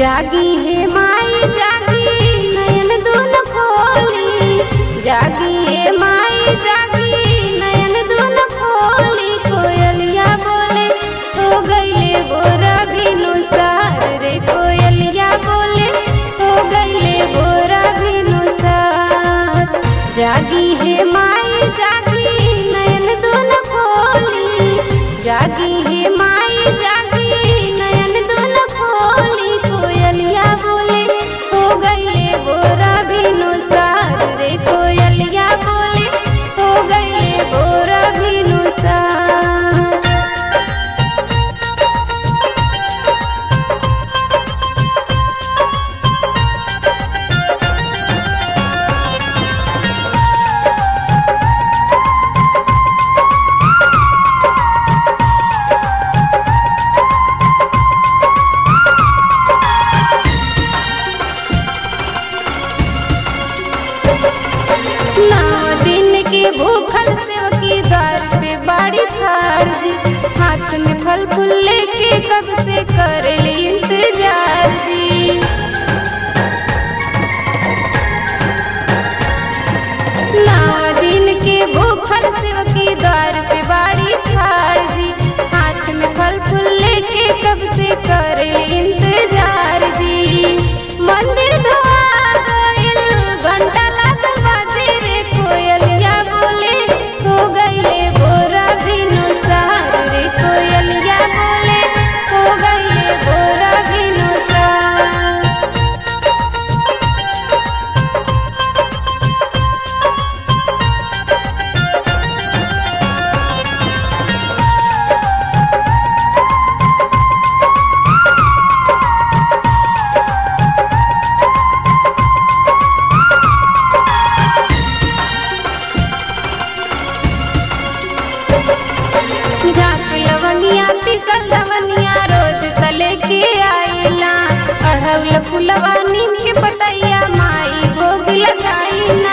जागी हे माई जागी नयन दून खोली जागी हे माई जागी नयन दून खोली कोयलिया बोले हो गईले बोरा बिनु सार रे कोयलिया बोले हो गईले बोरा बिनु सार जागी हे माई जागी नयन दून खोली जागी हे माई जागी नयन दून खोली कोयलिया बोले हो गईले बोरा बिनु सार रे कोयलिया बोले हो गईले बोरा बिनु सार नौ दिन के भूखल सेवकी द्वार पे बाड़ी ठाड़ जी हाथ में फल फूल लेके कब से कर ली इंतजार जी नौ दिन के भूखल सेवकी द्वार पे बाड़ी ठाड़ जी हाथ में फल फूल लेके कब से कर ली इंतजार जी मंदिर धोआ गइल घंटा लागल बाजे रे कोयलिया बोले हो गइले बोरा बिनु सार रे कोयलिया बोले हो गइले बोरा बिनु सार झाक लवंगिया पिसल लवनिया रोज तले के आइला अढ़ौल फुलवा नीम के पतैया माई भोग लगाइना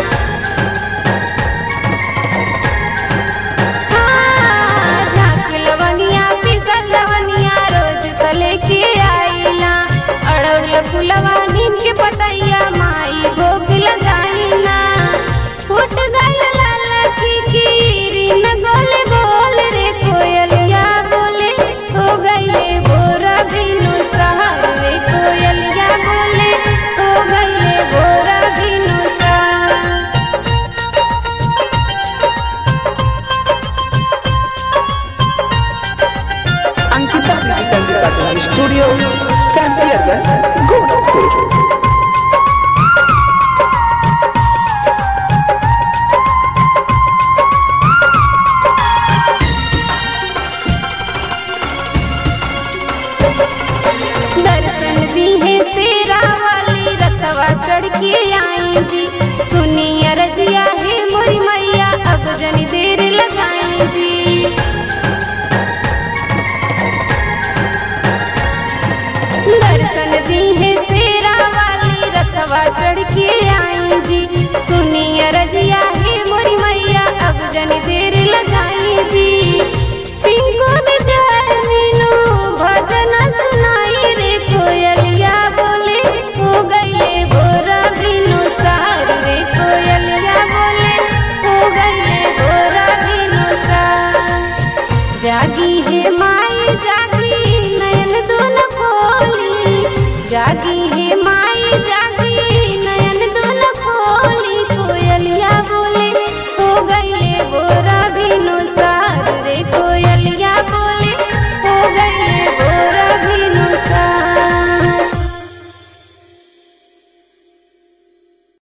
हाँ, झाक लवंगिया पिसल लवनिया रोज तले के आइला अढ़ौल फुलवा नीम के पतैया माई भोग लगाइना फूट गइल लाल की कीरी न गोले बोल रे कोयलिया बोले हो गइले बोरा बिनु सहार रे कोयलिया बोले हो गइले बोरा बिनु सहार Ankita digital recording studio Campierganj Gorakhpur दर्शन दी है शेरा वाली रथवा चढ़ के आई जी सुनी रजिया है मोरी मैया अब जनी देर लगाई जी